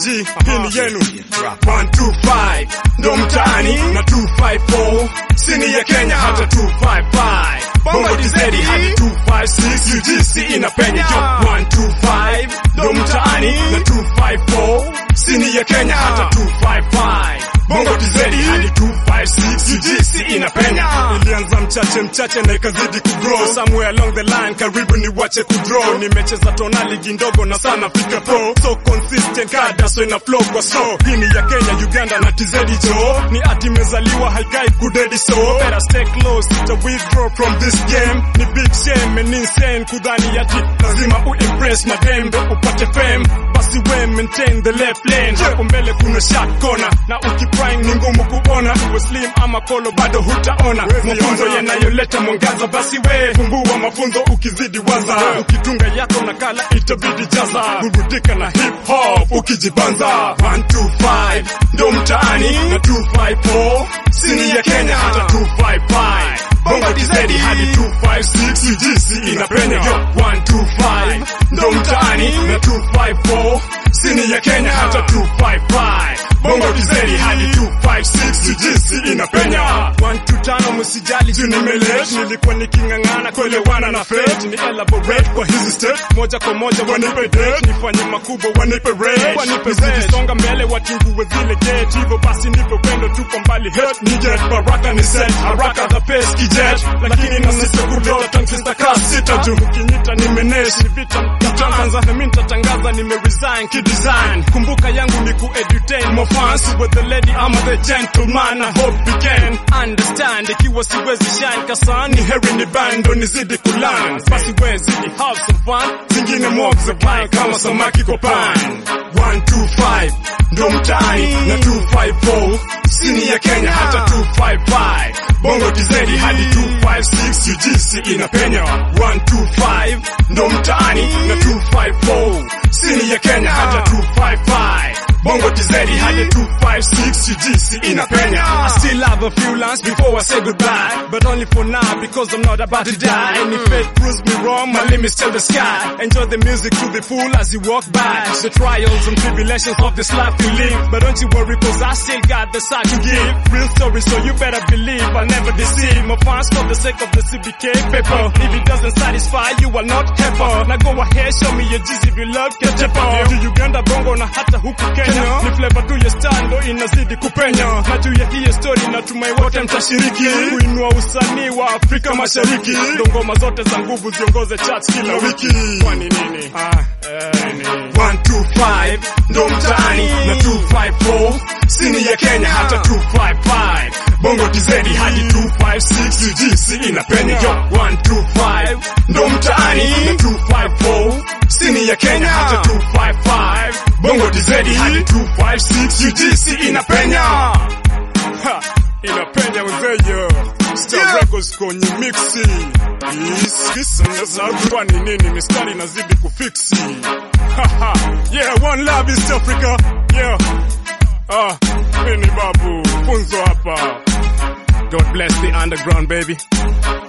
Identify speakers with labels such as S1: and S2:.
S1: G, hii ni yenu 125 ndo mtaani na 254 sini ya Kenya hata 255 Bongo DZ hadi 256 UGC inapenya jo 125 ndo mtaani na 254 sini ya Kenya hata 255 Bongo DZ hadi 256 UGC inapenya ilianza mchache mchache na ikazidi kugrow somewhere along the line karibu ni wache kudraw nimecheza tona ligi ndogo na sana fika pro so consistent kada so ina flow kwa so hii ni ya Kenya Uganda na TZ jo ni ati mezaliwa haikai kudedi so better stay close to withdraw from this game ni big shame and insane kudhani ati lazima uimpress madem ndo upate fame basi we maintain the left lane hapo mbele kuna shot corner na ukiprime ni ngumu kuona uwe slim ama kolo bado hutaona mafunzo yanayoleta mwangaza basi we fumbua mafunzo ukizidi waza ukitunga yako nakala itabidi jaza burudika na hip hop ukijibanza 125 ndo mtaani na 254 sini ya Kenya hata 255 Bongo DZ hadi 256 UGC inapenya yo 125 ndo mtaani na 254 sini ya Kenya hata 255 Bongo DZ hadi 256 UGC inapenya 125 msijali juu nimelete nilikuwa niking'ang'ana kuelewana na fate ni elaborate kwa hizi state moja kwa moja wanipe date nifanye makubwa wanipe rate wanipe rate songa mbele watingue zile gate hivyo basi ndivyo pendo tuko mbali hate ni jet baraka ni set haraka the pace kijet lakini na sisi kudota tankista kasi sita juu ukinyita nimenesh ni vita mtaanza na mimi nitatangaza nime resign kidesign kumbuka yangu ni ku edutain more fans with the lady I'm the gentleman I hope you can understand ikiwa siwezi shine kasani heri ni bando nizidi kulan basi we zidi have some fun zingine mob za plan kama samaki kwa pan 125 ndo mtaani na 254 sini ya Kenya hata 255 Bongo DZ hadi 256 UGC inapenya 125 ndo mtaani na 254 sini ya Kenya hata 255 Bongo DZ hadi 256 UGC inapenya I still have a few lines before I say goodbye But only for now because I'm not about to die And if fate proves me wrong my limit's till the sky Enjoy the music to the full as you walk by The trials and tribulations of this life you live But don't you worry cause I still got the side to give Real story so you better believe I'll never deceive My fans for the sake of the CBK paper If it doesn't satisfy you are not happy Now go ahead show me your G's if you love get japo To Uganda bongo na hata huku Kenya ni flavor tu ya star ndo inazidi kupenya na juu ya hii story natumai wote mtashiriki kuinua usanii wa Afrika Mashariki ndo ngoma zote za nguvu ziongoze charts kila wiki kwani nini ah, eh, nini 125 ndo mtaani na 254 sini ya Kenya hata 255 Bongo DZ hadi 256 UGC inapenya yo 125 ndo mtaani na 254 sini ya Kenya hata 255 Bongo DZ hadi 256 UGC inapenya ha, inapenya mzeyo Star
S2: Yeah.
S1: Records kwenye mixi kwani nini mistari inazidi kufiksi Haha, yeah one love East Africa yeah ah mimi ni babu funzo hapa God bless the underground baby